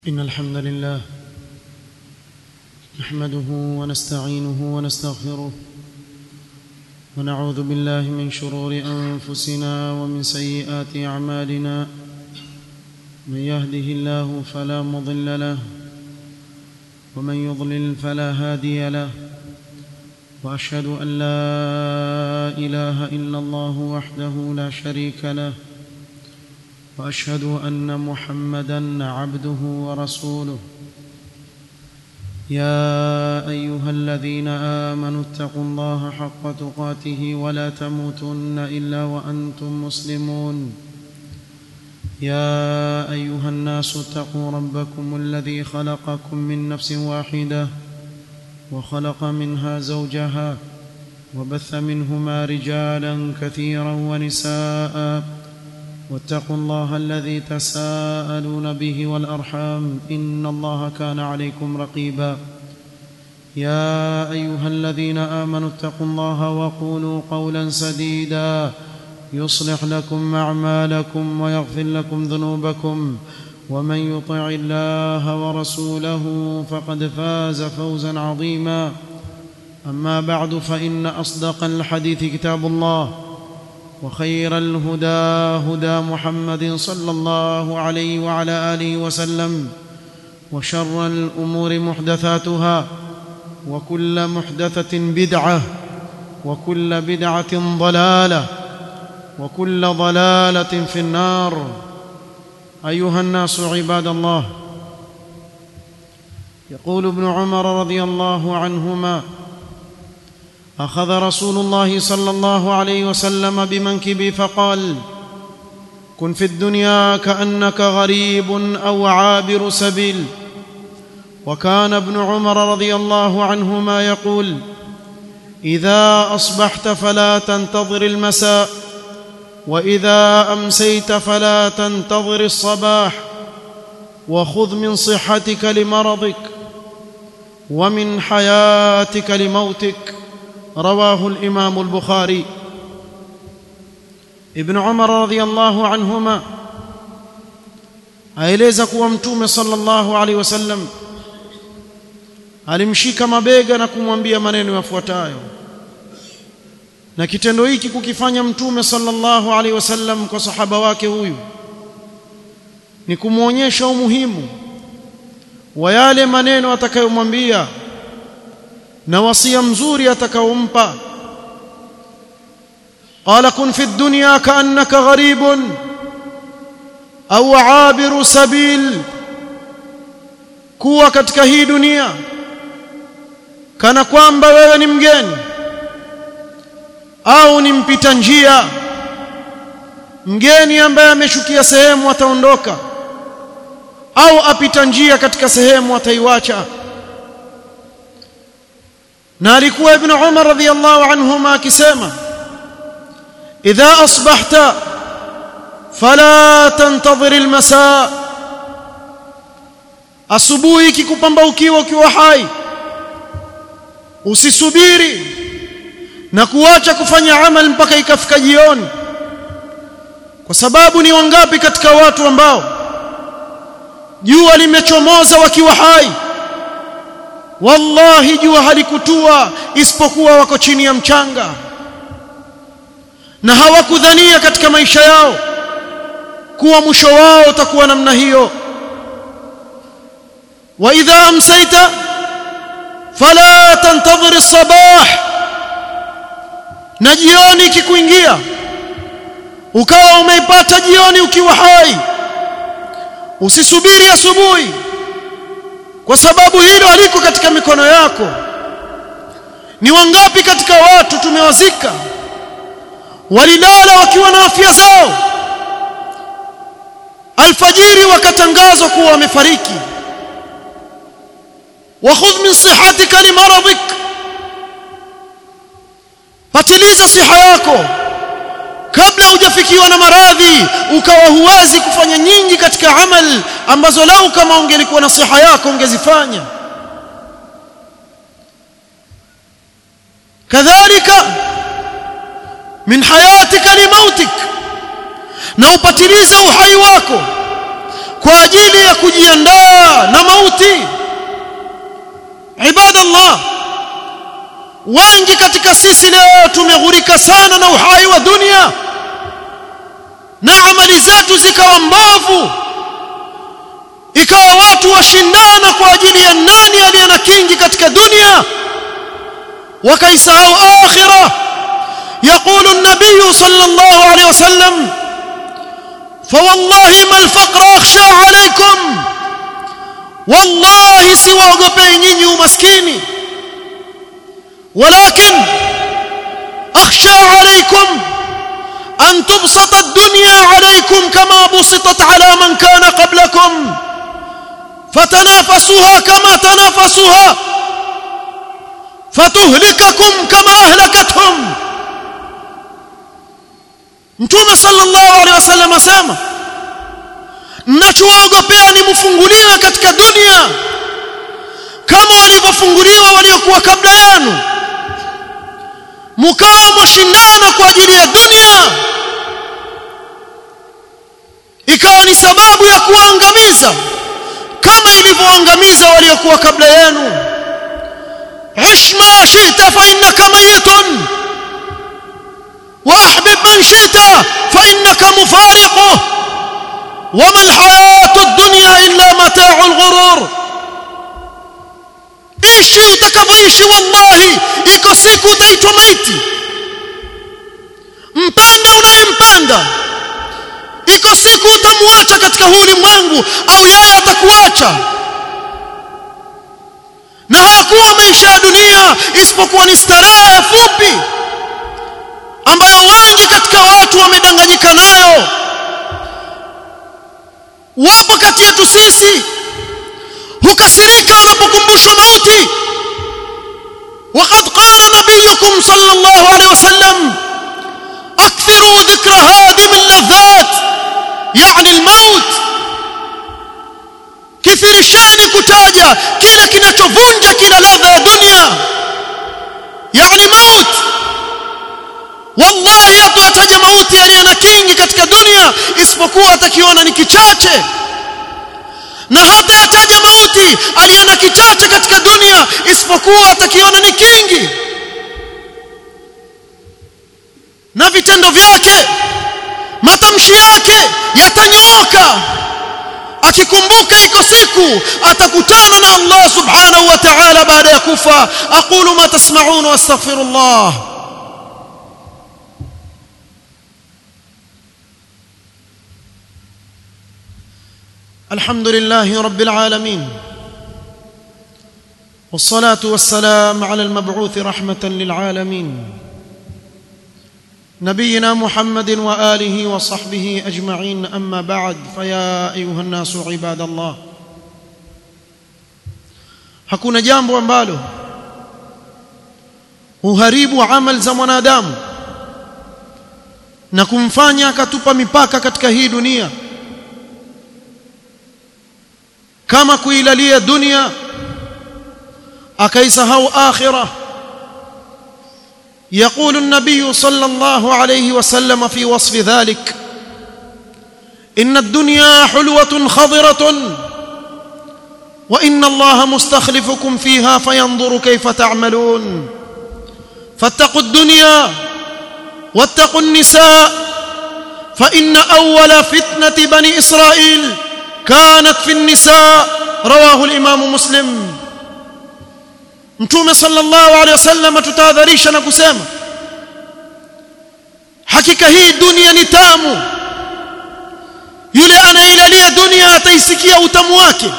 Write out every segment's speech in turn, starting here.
إن الحمد لله نحمده ونستعينه ونستغفره ونعوذ بالله من شرور أنفسنا ومن سيئات أعمالنا من يهده الله فلا مضل له ومن يضلل فلا هادي له وأشهد أن لا إله إلا الله وحده لا شريك له واشهد ان محمدا عبده ورسوله يا ايها الذين امنوا اتقوا الله حق تقاته ولا تموتن الا وانتم مسلمون يا ايها الناس اتقوا ربكم الذي خلقكم من نفس واحده وخلق منها زوجها وبث منهما رجالا كثيرا ونساء واتقوا الله الذي تساءلون به والارحام ان الله كان عليكم رقيبا يا ايها الذين امنوا اتقوا الله وقولوا قولا سديدا يصلح لكم اعمالكم ويغفر لكم ذنوبكم ومن يطع الله ورسوله فقد فاز فوزا عظيما اما بعد فان اصدق الحديث كتاب الله وخير الهدى هدى محمد صلى الله عليه وعلى اله وسلم وشر الامور محدثاتها وكل محدثه بدعه وكل بدعه ضلاله وكل ضلاله في النار ايها الناس عباد الله يقول ابن عمر رضي الله عنهما اخذ رسول الله صلى الله عليه وسلم بمنكبي فقال كن في الدنيا كانك غريب او عابر سبيل وكان ابن عمر رضي الله عنهما يقول اذا اصبحت فلا تنتظر المساء واذا امسيت فلا تنتظر الصباح وخذ من صحتك لمرضك ومن حياتك لموتك رواه الامام البخاري ابن عمر رضي الله عنهما aeleza kuwa mtume sallallahu alaihi wasallam alimshika mabega na kumwambia maneno yafuatayo na kitendo hiki kukifanya mtume sallallahu alaihi wasallam kwa sahaba wake huyu ni kumwonyesha umuhimu wa yale maneno atakayomwambia na wasia mzuri atakaompa qala kun fi dunya kaannaka gharibun au abiru sabil kuwa katika hii dunia kana kwamba wewe ni mgeni au ni mpita njia mgeni ambaye ameshukia sehemu ataondoka au apita njia katika sehemu ataiwacha na alikuwa ibn Umar radhiyallahu anhuma akisema idha asbahta fala tantadhir almasa asubuhi kikupambaukiwa ukiwa hai usisubiri na kuacha kufanya amal mpaka ikafika jioni kwa sababu ni wangapi katika watu ambao jua limechomoza wakiwa hai wallahi jua halikutua isipokuwa wako chini ya mchanga na hawakudhania katika maisha yao kuwa mwisho wao utakuwa namna hiyo wa idha amsayta fala tantadhir as-sabah na jioni ikikuingia ukawa umeipata jioni ukiwa hai usisubiri asubuhi kwa sababu hilo haliko katika mikono yako ni wangapi katika watu tumewazika walilala wakiwa na afya zao alfajiri wakatangazwa kuwa wamefariki wakhudh min sihatika limaradik patiliza siha yako kabla hujafikiwa na maradhi ukawa huwezi kufanya nyingi katika amal ambazo lau kama ungelikuwa na siha yako ungezifanya kadhalika min hayatika limautik na upatilize uhai wako kwa ajili ya kujiandaa na mauti ibadallah wengi katika sisi leo tumeghurika sana na uhai wa dunia na amali zetu zikawa mbovu ikawa watu washindana kwa ajili ya nani aliye na kingi katika dunia wakaisahau akhirah يقول النبي صلى الله عليه وسلم فوالله ما الفقر اخشى عليكم والله siwaogopei nyinyi umaskini ولكن اخشى عليكم ان تبسط الدنيا عليكم كما بسطت على من كان قبلكم فتنافسوها كما تنافسوها فتهلككم كما اهلكتهم Mtume sallallahu alaihi wasallam asema mnachoogopea ni mfunguliwe katika dunia kama walivyofunguliwa waliokuwa kabla yenu mkawa mwashindana kwa ajili ya dunia ikawa ni sababu ya kuangamiza kama ilivyoangamiza waliokuwa kabla yenu ish ma shi'ta fa innaka mayitun واحبب من شئت فانك مفارقه وما الحياه الدنيا الا متاع الغرور ishi utakavyoishi wallahi iko siku utaitwa maiti mpende unayempenda iko siku utamwacha katika huu ulimwengu au yeye atakuacha na hayakuwa maisha ya dunia isipokuwa ni starehe fupi ambayo wengi katika watu wamedanganyika nayo wapo kati yetu sisi hukasirika wanapokumbushwa mauti وقد قال نبيكم صلى الله عليه وسلم اكثروا ذكر هادم اللذات يعني الموت كثرشاني kutaja kile kinachovunja kila ladha ya dunia yani maut wallahi hatotaja mauti aliye na kingi katika dunia isipokuwa atakiona ni kichache na hata yataja mauti aliye na kichache katika dunia isipokuwa atakiona ni kingi na vitendo vyake matamshi yake yatanyooka akikumbuka iko siku atakutana na Allah subhanahu wa ta'ala baada ya kufa aqulu ma tasma'un wa astaghfirullah الحمد لله رب العالمين والصلاه والسلام على المبعوث رحمه للعالمين نبينا محمد واله وصحبه اجمعين اما بعد فيا ايها الناس عباد الله hakuna jambo ambalo huharibu amal za mwanadamu na kumfanya akatupa mipaka katika hii dunia kama kuilalia dunia akaisahau akhirah يقول النبي صلى الله عليه وسلم في وصف ذلك ان الدنيا حلوه خضره وان الله مستخلفكم فيها فينظر كيف تعملون فاتقوا الدنيا واتقوا النساء فان اول فتنه بني اسرائيل كانت في النساء رواه الامام مسلم mtume sallallahu alaihi wasallam tutahadharisha na kusema hakika hii dunia ni tamu yule anailalia dunia ataisikia utamu wake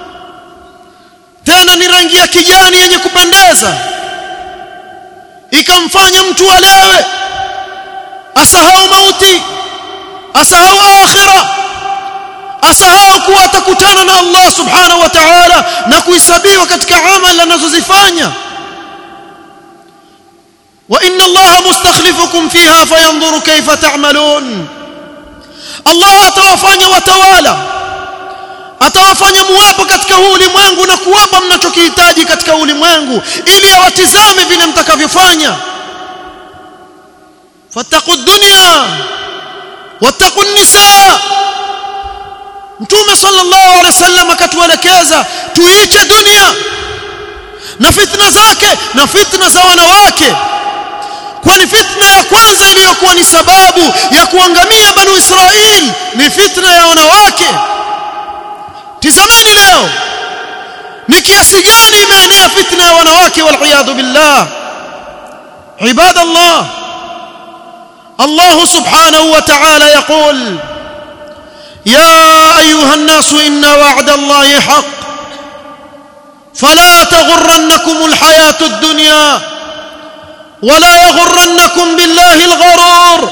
tena ni rangi ya kijani yenye kupendeza ikamfanya mtu alewe asahau mauti asahau akhirah asahau kuwa atakutana na Allah subhanahu wa ta'ala na kuhesabiwa katika amali anazozifanya wa inna Allah mustakhlifukum fiha fayanzuru kayfa ta'malun Allah atawafanya watawala atawafanya muwepo katika huu ulimwengu na kuwapa mnachokihitaji katika ulimwengu ili awatizame vile mtakavyofanya fattaqu dunya wattaqu nisa mtume sallallahu alaihi wasallam akatuelekeza tuiche dunia na fitna zake na fitna za wanawake kwani fitna ya kwanza iliyokuwa ni sababu ya kuangamia banu Israil ni fitna ya wanawake tizameni leo ni kiasi gani imeenea fitna ya wanawake waliyadhu billah ibadallah الله سبحانه وتعالى يقول يا ايها الناس ان وعد الله حق فلا تغرنكم الحياه الدنيا ولا يغرنكم بالله الغرور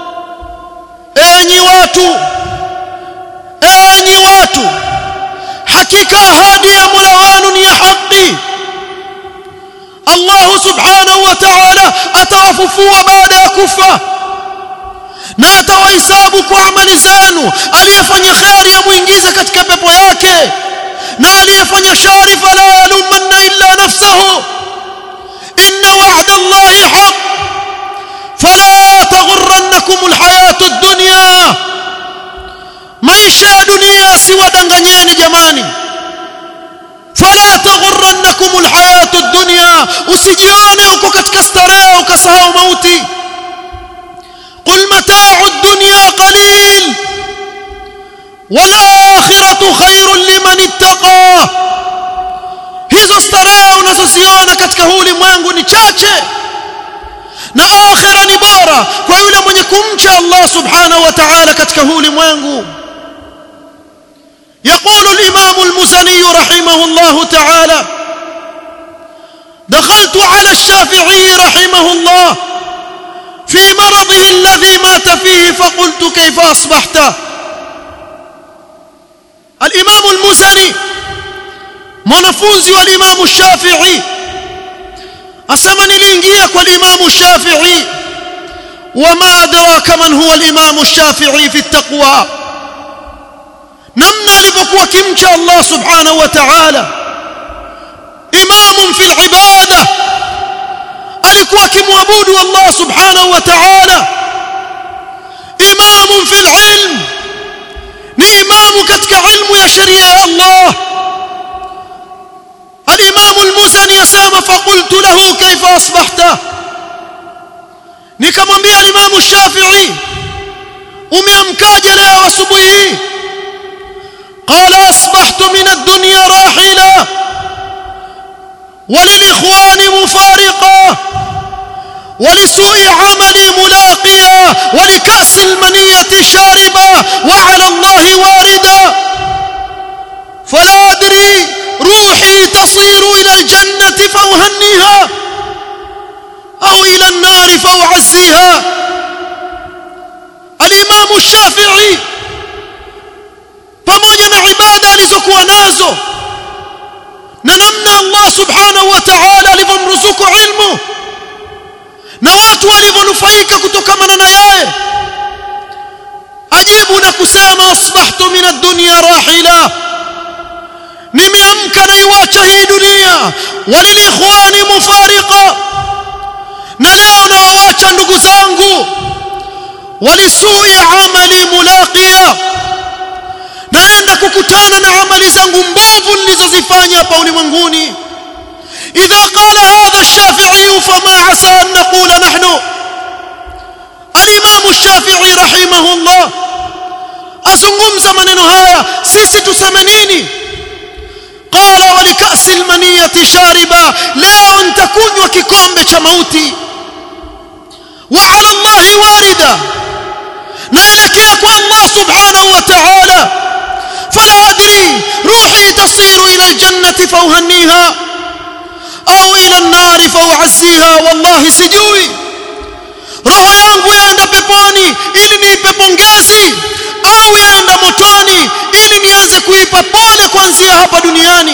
enyi watu enyi watu hakika ahadi ya Mola wenu ni ya haki Allah subhanahu wa ta'ala atawafufua baada ya kufa na atawahesabu kwa amali zenu aliyefanya khairi amuingize katika pepo yake na aliyefanya shari fala yalumanna illa nafsahu inna wa'da allahi haq fala taghurrannakum alhayatu ad-dunya maisha ya dunia siwadanganyeni jamani fala taghurrannakum alhayatu ad-dunya usijione uko katika starehe ukasahau mauti قل متاع الدنيا قليل والآخرة خير لمن اتقى hizo starehe unazoziona katika huu ulimwengu ni chache na akhira ni bora kwa yule mwenye kumcha Allah subhanahu wa ta'ala katika huu ulimwengu يقول الإمام المزني رحمه الله تعالى دخلت على الشافعي رحمه الله في مرضه الذي مات فيه فقلت كيف أصبحت الإمام المزني mwanafunzi wa Imam Shafi'i asema niliingia kwa Imam Shafi'i wama adraka man huwa al-Imam Shafi'i fi at-taqwa namna alivyokuwa kimcha Allah subhanahu wa ta'ala imam fi al-ibada alikuwa akimwabudu Allah subhanahu wa ta'ala imam fi al-ilm ni imamu katika ilmu ya sheria ya Allah الإمام المزني يسام فقلت له كيف أصبحت nikamwambia الإمام الشافعي umeamkaje leo asubuhi hii قال أصبحت من الدنيا راحلا وللإخوان مفارقا ولسوء عملي ملاقيا ولكأس المنية شاربا وعلى الله واردا فلا أدري روحي تصير إلى الجنة فأهنيها أو إلى النار فأعزيها الإمام الشافعي pamoja na ibada alizokuwa nazo na namna Allah subhanahu wa ta'ala alivyomruzuku ilmu na watu walivyonufaika kutokana na yeye ajibu na kusema asbahtu min ad-dunya rahila nimeamka naiwacha hii dunia walilikhwani mufariqa na leo nawawacha ndugu zangu walisui amali mulaqiya naenda kukutana na amali zangu mbovu nilizozifanya hapa ulimwenguni idha qala hadha ash-shafi'i fama asa an naqula nahnu al-imam ash-shafi'i rahimahullah azungumza maneno haya sisi tuseme nini qala wa likasi al-maniyati shariba leo nitakunywa kikombe cha mauti wa ala Allah warida naelekea kwa Allah subhanahu wa ta'ala فلا أدري روحي تصير إلى الجنة فأهنيها أو إلى النار فأعزيها والله سجوي roho yangu yaenda peponi ili niipe pongezi au yaenda motoni ili nianze kuipa pole kuanzia hapa duniani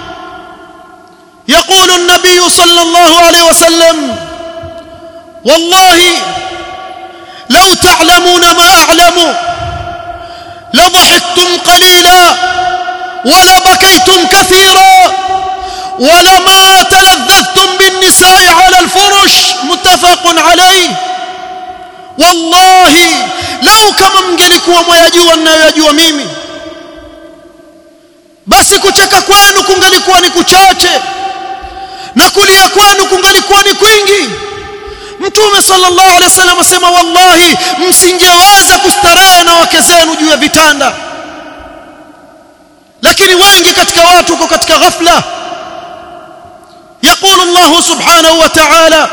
يقول النبي صلى الله عليه وسلم والله لو تعلمون ما أعلم لضحكتم قليلا ولبكيتم كثيرا ولما تلذذتم بالنساء على الفرش متفق عليه والله لو كما mngelikuwa mwayajua ninayoyajua mimi basi kucheka kwenu kungalikuwa ni kuchache na kulia kwenu kungalikuwa ni kwingi mtume sallallahu alaihi wasallam asema wallahi msingeweza kustarehe na wake zenu juu ya vitanda lakini wengi katika watu uko katika ghafla يقول الله سبحانه وتعالى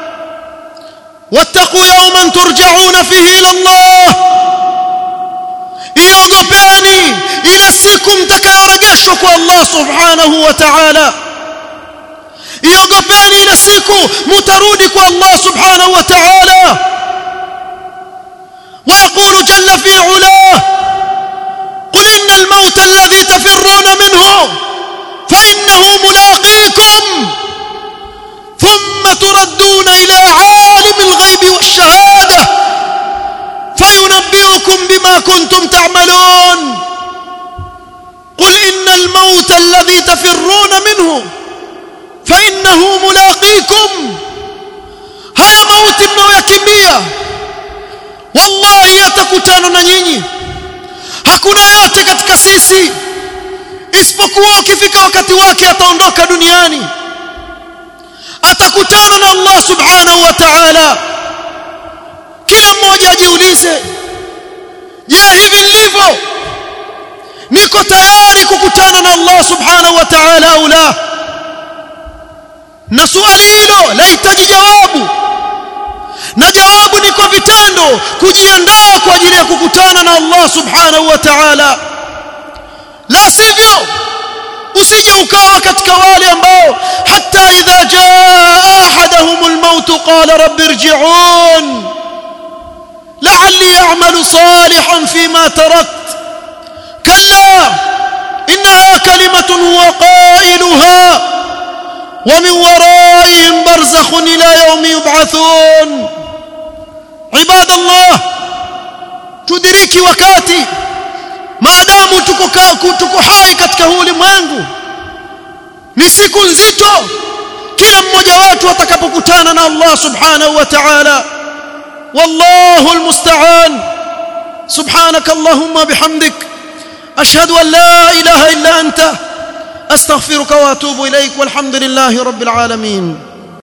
واتقوا يوما ترجعون فيه الى الله iogopeni ile siku mtakayorejeshwa kwa Allah subhanahu wa ta'ala iogopeni ile siku mtarudi kwa Allah subhanahu wa ta'ala ويقول جل في علاه قل إن الموت الذي تفرون منه فإنه ملاقيكم ثم تردون إلى عالم الغيب والشهادة فينبئكم بما كنتم تعملون قل إن الموت الذي تفرون منه فإنه ملاقيكم هيا موت mnayoyakimbia wallahi yatakutana na nyinyi hakuna yote katika sisi isipokuwa ukifika wakati wake ataondoka duniani atakutana na Allah subhanahu wa ta'ala kila mmoja ajiulize je hivi nilivyo niko tayari kukutana na Allah subhanahu wa ta'ala au la na swali hilo lahitaji jawabu na jawabu ni kwa vitendo kujiandaa kwa ajili ya kukutana na Allah subhanahu wa ta'ala la sivyo usije ukawa katika wale ambao hata idha jaa ahaduhum almaut qala rabbi irji'un la'alli a'malu salihan fima tarakt kalla innaha kalimatun huwa qailuha ومن ورائهم برزخ الى يوم يبعثون عباد الله تدركي wakati maadamu tuko tuko hai katika huu ulimwengu ni siku nzito kila mmoja wetu atakapokutana na Allah subhanahu wa ta'ala wallahu almusta'an subhanak allahumma bihamdik ashhadu an la ilaha illa anta astaghfiruka wa atubu ilaik walhamdulillahi rabbil alamin